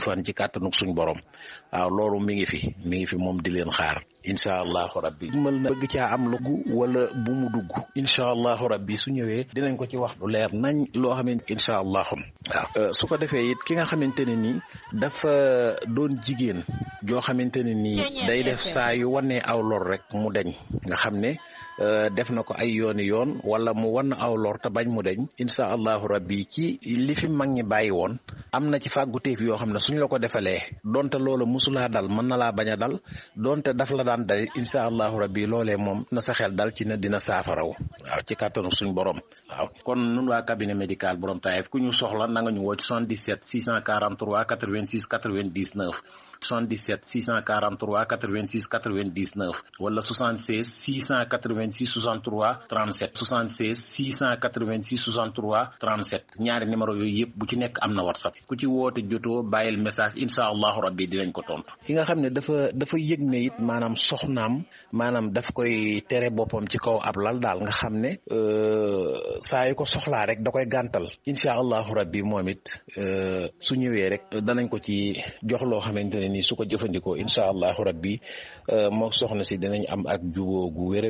fan ci kàttanuk suñ borom waaw loolu mi ngi fi mi ngi fi moom di leen xaar incha allahu rabbi mën na bëgg caa am lugu wala bu mu dugg incha allahu rabbi su ñëwee dinañ ko ci wax lu leer nañ loo xamante incha allahu waaw su ko defee it ki nga xamante ne nii dafa doon jigéen joo xamante ne nii day def saa yu wanee aw lor rek mu deñ nga xam ne def na ko ay yooni yoon wala mu wan aw lor te bañ mu deñ incha allahu rabbi ci li fi mag ñi bàyyi woon am na ci fàgguteef yoo xam ne suñ la ko defalee donte loola musulaa dal mën na laa bañ a dal donte daf la daan dal incha allahu rabbi loolee moom na sa xel dal ci ne dina saafaraw waaw ci kàttanu suñ borom waaw kon nun waa cabinet médical borom Taïf ku ñu soxla na nga ñu woo ci 77 643 86 99 77 643 86 99 wala 76 686 63 37 76 686 63 37 ñaari numéro yooyu yëpp bu ci nekk am na whatsapp ku ci woote jotoo bàyyil message incha allahu rabbi dinañ ko tontu. ki nga xam ne dafa dafa yëg ne it maanaam soxnaam maanaam daf koy tere boppam ci kaw ab lal daal nga xam ne saa yu ko soxlaa rek da koy gàntal incha allahu rabbi moom it su ñëwee rek danañ ko ci jox loo xamante ne nii su ko jëfandikoo incha allahu rabbi moo soxna si dinañ am ak juboo gu wér